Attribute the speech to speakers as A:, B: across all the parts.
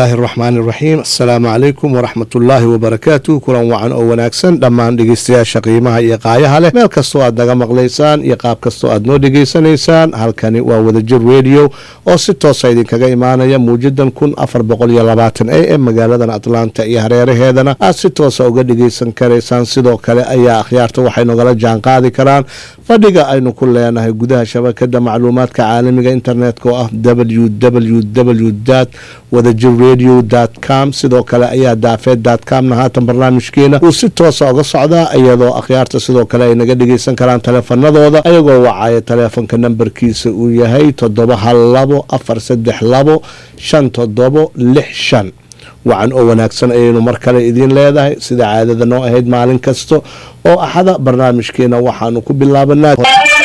A: illaahi araxmaan iraxiim assalaamu calaykum waraxmatullaahi wabarakaatu kulan wacan oo wanaagsan dhammaan dhegeystayaasha qiimaha iyo qaayaha leh meel kastoo aad naga maqlaysaan iyo qaab kastoo aad noo dhegeysanaysaan halkani waa wadajir radio oo si toosa idinkaga imaanaya muujadan kun afar boqol iyo labaatan a m magaaladan atlanta iyo hareeraheedana aad si toosa uga dhegeysan karaysaan sidoo kale ayaa akhyaarta waxay nogala jaan qaadi karaan fadhiga aynu ku leenahay gudaha shabakada macluumaadka caalamiga internetka oo ah www wadajir radio com sidoo kale ayaa daafeed comna haatan barnaamijkeena uu si toosa uga socdaa iyadoo akhyaarta sidoo kale ay naga dhegeysan karaan taleefanadooda ayagoo wacaya taleefonka nambarkiisa uu yahay toddoba hal labo afar saddex labo shan toddobo lix shan wacan oo wanaagsan ayaynu mar kale idiin leedahay sida caadada noo ahayd maalin kasta oo axada barnaamijkeena waxaanu ku bilaabanaa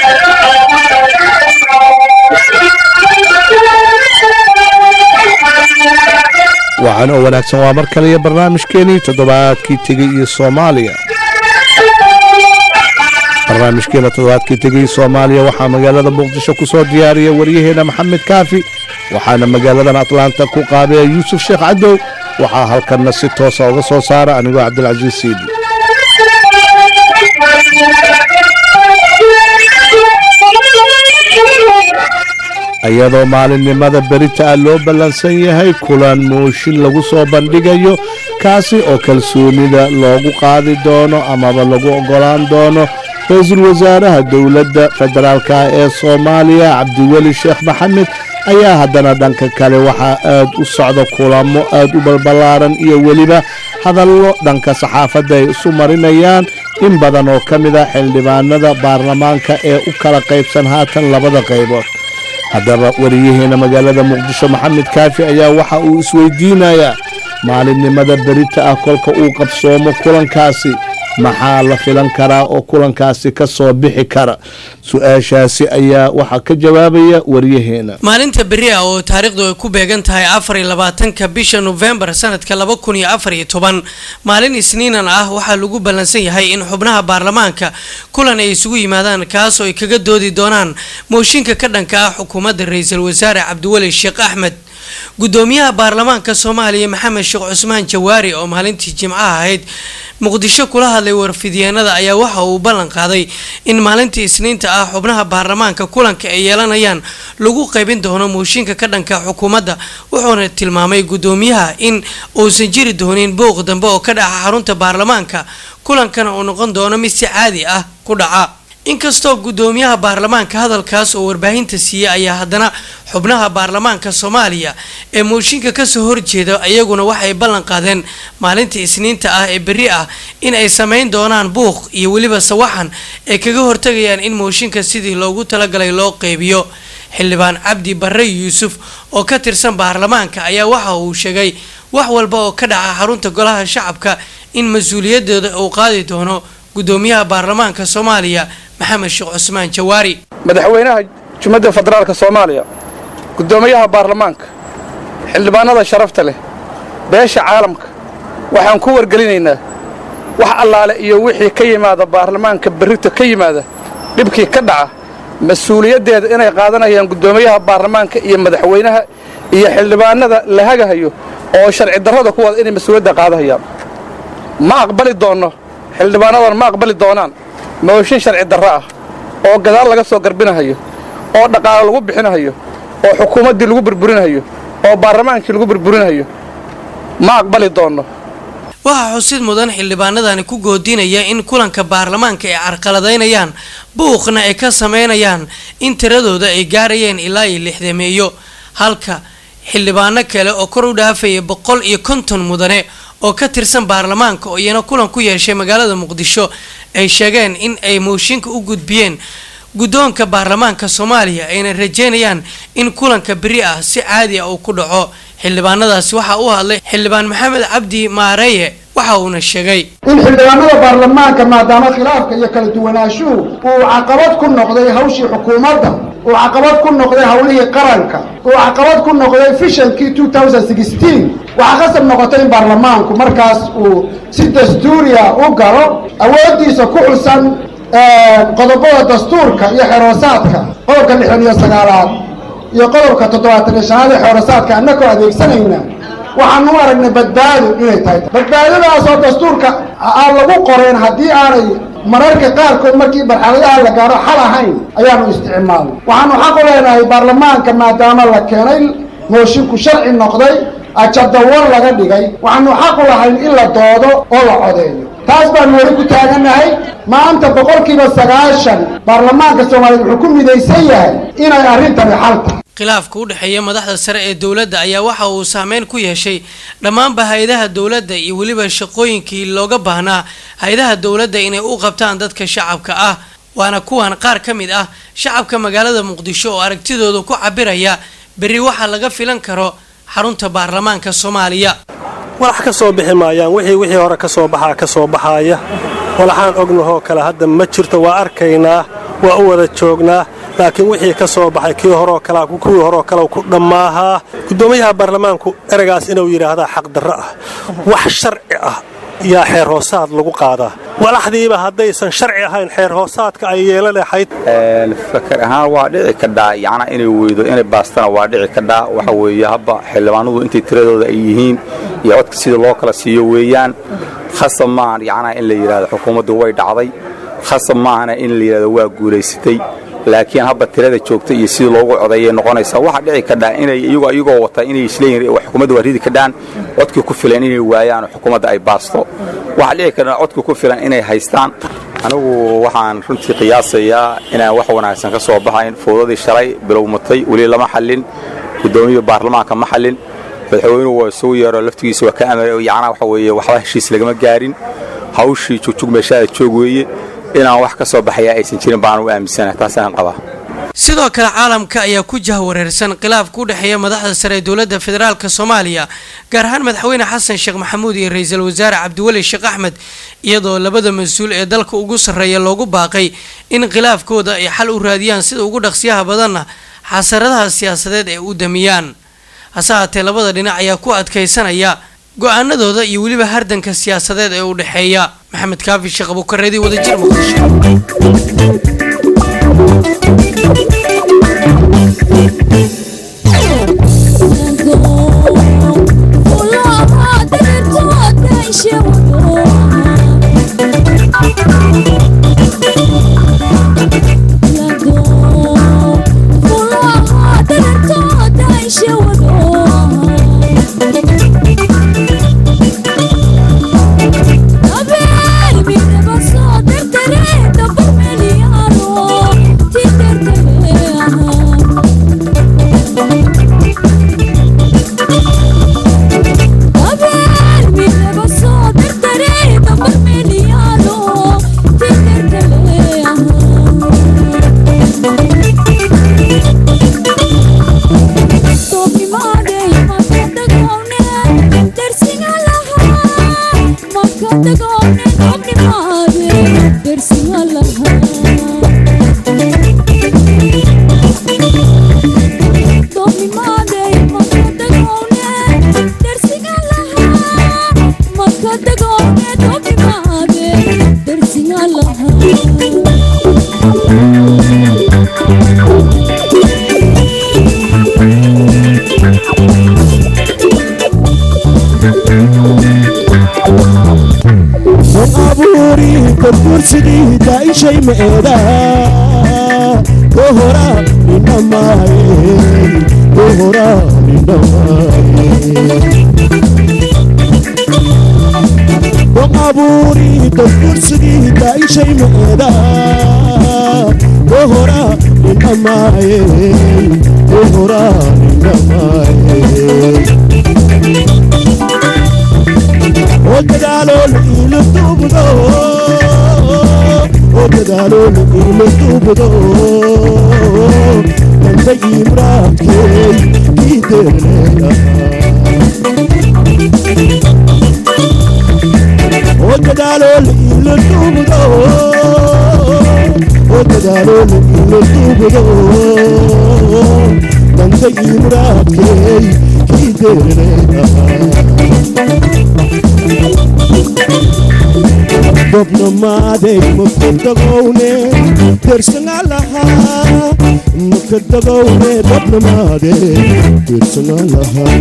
A: wacan oo wanaagsan waa mar kale iyo barnaamijkeenii toddobaadkii tegey iyo soomaaliya barnaamijkeena toddobaadkii tegey soomaaliya waxaa magaalada muqdisho ku soo diyaariya waryaheena maxamed kaafi waxaana magaaladan atlanta ku qaabeeya yuusuf sheekh cadow waxaa halkanna si toosa uga soo saara anigoo cabdilcasiis siidi iyadoo maalinimada berita ah loo ballansan yahay kulan mooshin lagu soo bandhigayo kaasi oo kalsoonida loogu qaadi doono amaba lagu ogolaan doono ra-iisul wasaaraha dowladda federaalka ee soomaaliya cabdiweli sheekh maxamed ayaa haddana dhanka kale waxaa aad u socda kulamo aad u balballaaran iyo weliba hadallo dhanka saxaafadda ay isu marinayaan in badan oo ka mid a xildhibaanada baarlamaanka ee u kala qaybsan haatan labada qaybood haddaba wariyaheena magaalada muqdisho maxamed kaafi ayaa waxa uu isweydiinayaa maalinimada berita ah kolka uu qabsoomo kulankaasi maxaa la filan karaa oo kulankaasi ka soo bixi kara su-aashaasi ayaa waxaa ka jawaabaya waryaheena
B: maalinta beri ah oo taariikhdu ay ku beegan tahay afar iyo labaatanka bisha nofembar sanadka laba kun iyo afar iyo toban maalin isniinan ah waxaa lagu ballansan yahay in xubnaha baarlamaanka kulan ay isugu yimaadaan kaasoo ay kaga doodi doonaan mooshinka ka dhanka ah xukuumadda ra-iisul wasaare cabdiweli sheekh axmed gudoomiyaha baarlamaanka soomaaliya maxamed sheekh cusmaan jawaari oo maalintii jimcaha ahayd muqdisho kula hadlay warfidyeenada ayaa waxa uu ballan qaaday in maalintii isniinta ah xubnaha baarlamaanka kulanka ay yeelanayaan lagu qaybin doono mooshinka ka dhanka xukuumadda wuxuuna tilmaamay gudoomiyaha in uusan jiri doonin booq dambe oo ka dhaca xarunta baarlamaanka kulankana uu noqon doono mid si caadi ah ku dhaca inkastoo gudoomiyaha baarlamaanka hadalkaas oo warbaahinta siiyey ayaa haddana xubnaha baarlamaanka soomaaliya ee mooshinka kasoo horjeeda iyaguna waxay ballan qaadeen maalinta isniinta ah ee berri ah in ay sameyn doonaan buuq iyo weliba sawaxan ay kaga hortagayaan in mooshinka sidii loogu talagalay loo qeybiyo xildhibaan cabdi barre yuusuf oo ka tirsan baarlamaanka ayaa waxa uu sheegay wax walba oo ka dhaca xarunta golaha shacabka in mas-uuliyadooda uu qaadi doono gudoomiyaha baarlamaanka soomaaliya maxamed sheekh cusmaan jawaari
C: madaxweynaha jumhadda federaalka soomaaliya guddoomiyaha baarlamaanka xildhibaanada sharafta leh beesha caalamka waxaan ku wargelinaynaa wax allaale iyo wixii ka yimaada baarlamaanka berrito ka yimaada dhibkii ka dhaca mas-uuliyaddeeda inay qaadanayaan guddoomiyaha baarlamaanka iyo madaxweynaha iyo xildhibaanada la hagahayo oo sharci darrada ku wada inay mas-uuliyadda qaadahayaan ma aqbali doonno xildhibaanadan ma aqbali doonaan mooshin sharci darro ah oo gadaal laga soo garbinahayo oo dhaqaalo lagu bixinahayo oo xukuumaddii lagu burburinahayo oo baarlamaankii lagu burburinahayo ma aqbali doonno
B: waxaa xusid mudan xildhibaanadani ku goodinaya in kulanka baarlamaanka ay carqaladaynayaan buuqna ay ka sameynayaan in tiradooda ay gaarayeen ilaa iyo lixdameeyo halka xildhibaano kale oo kor u dhaafaya boqol iyo konton mudane oo ka tirsan baarlamaanka oo iyana kulan ku yeeshay magaalada muqdisho ay sheegeen in ay mooshinka u gudbiyeen guddoonka baarlamaanka soomaaliya ayna rajeynayaan in kulanka beri ah si caadi ah uu ku dhaco xildhibaanadaasi waxaa u hadlay xildhibaan maxamed cabdi maareeye waxa uuna sheegay
D: in xildhibaanada baarlamaanka maadaama khilaafka iyo kala duwanaashuhu uu caqabad ku noqday hawshii xukuumadda uu caqabad ku noqday howlihii qaranka uu caqabad ku noqday fishankii waxaa qasab noqotay in baarlamaanku markaas uu si dastuuriya u galo awooddiisa ku xusan qodobada dastuurka iyo xeroosaadka qodobka lixdan iyo sagaalaad iyo qodobka toddobaatan iyo shanaad ee xeerasaadka annagoo adeegsanayna waxaanu u aragnay badbaado inay tahay badbaadadaasoo dastuurka aan lagu qoreen haddii aanay mararka qaarkood markii marxaladaha la gaaro xal ahayn ayaanu isticmaalnay waxaanu xaq u leenahay baarlamaanka maadaama la keenay moosinku sharci noqday ajadawar laga dhigay waxaanu xaq u lahayn in la doodo oo la codeeyo taas baanu weli ku taagannahay maanta boqolkiiba sagaashan baarlamaanka soomaaliyeed wuxuu ku midaysan yahay inay arrintani xal tahay
B: khilaafka u dhexeeya madaxda sare ee dowladda ayaa waxa uu saameyn ku yeeshay dhammaanba hay-adaha dowladda iyo weliba shaqooyinkii looga baahnaa hay-adaha dowladda inay u qabtaan dadka shacabka ah waana kuwan qaar ka mid ah shacabka magaalada muqdisho oo aragtidooda ku cabiraya berri waxaa laga filan karo xarunta baarlamaanka soomaaliya
E: walax ka soo bixi maayaan wixii wixii hore ka soo baxaa ka soo baxaaya walaxaan ognahoo kale hadda ma jirto waa arkaynaa waa u wada joognaa laakiin wixii ka soo baxay kii horoo kale kuwii horoo kale ku dhammaahaa guddoomiyaha baarlamaanku eragaas inuu yidhaahdaa xaqdarro ah wax sharci ah yaa xeer hoosaad lagu qaadaa walaxdiiba haddaysan sharci ahayn xeer hoosaadka ay yeela lahayd
F: fakar ahaan waa dhici kadhaa yacnaa inay weydo inay baastana waa dhici kadhaa waxa weeye habba xildhibaanadu intay tiradooda ay yihiin iyo codka sida loo kala siiyo weeyaan khasab maahan yacnaa in la yidhahdo xukuumaddu way dhacday khasab maahana in la yidhahdo waa guulaysatay laakiin habba tirada joogta iyo sidii loogu codeeyay noqonaysaa waxaa dhici kadhaa inay iyagoo iyagoo wata inay isleeyihin xukuumadda waa ridi kadhaan codkii ku filan inay waayaan oo xukuumadda ay baasto waxaa dhici kadhaa codkii ku filan inay haystaan anigu waxaan runtii qiyaasayaa inaan wax wanaagsan ka soo baxayn fowdadii shalay bilowmatay weli lama xallin guddoomiya baarlamaanka ma xallin madaxweynuhu waa isugu yeero laftigiisa waa ka amar yacnaa waxa weeye waxba heshiis lagama gaarin hawshii jugjug meeshaada joog weeye inaan wax ka soo baxaya aysan jirin baan u aaminsanahay taasaan qabaa
B: sidoo kale caalamka ayaa ku jahwareersan khilaafka u dhexeeya madaxda sare ee dowladda federaalk soomaaliya gaar ahaan madaxweyne xasan sheekh maxamuud iyo ra-iisul wasaare cabdiweli sheekh axmed iyadoo labada mas-uul ee dalka ugu sarreeya loogu baaqay in khilaafkooda ay xal u raadiyaan sida ugu dhaqsiyaha badanna xasaradaha siyaasadeed ee u damiyaan hase haatee labada dhinac ayaa ku adkaysanaya go-aanadooda iyo weliba hardanka siyaasadeed ee u dhexeeya maxamed kaafi sheekh abuukareedi wadajir muqdisho
G: kursigiidaishay meeda kohora ninamaye kohora ninamaye doqaburi dad kursigiidaishay meeda kohora ninamaye kohora ninamaye oo dadaalool iila duubdo dadaalool iila duubdo danta imraadkeey kii deerleeya oo dadaalool iila duubdo oo dadaalool iila duubdo danta imraadkeey kii deerleeya gobnamaaday makadagowne dersangalaha makadagowne gobnamaade dersangalaha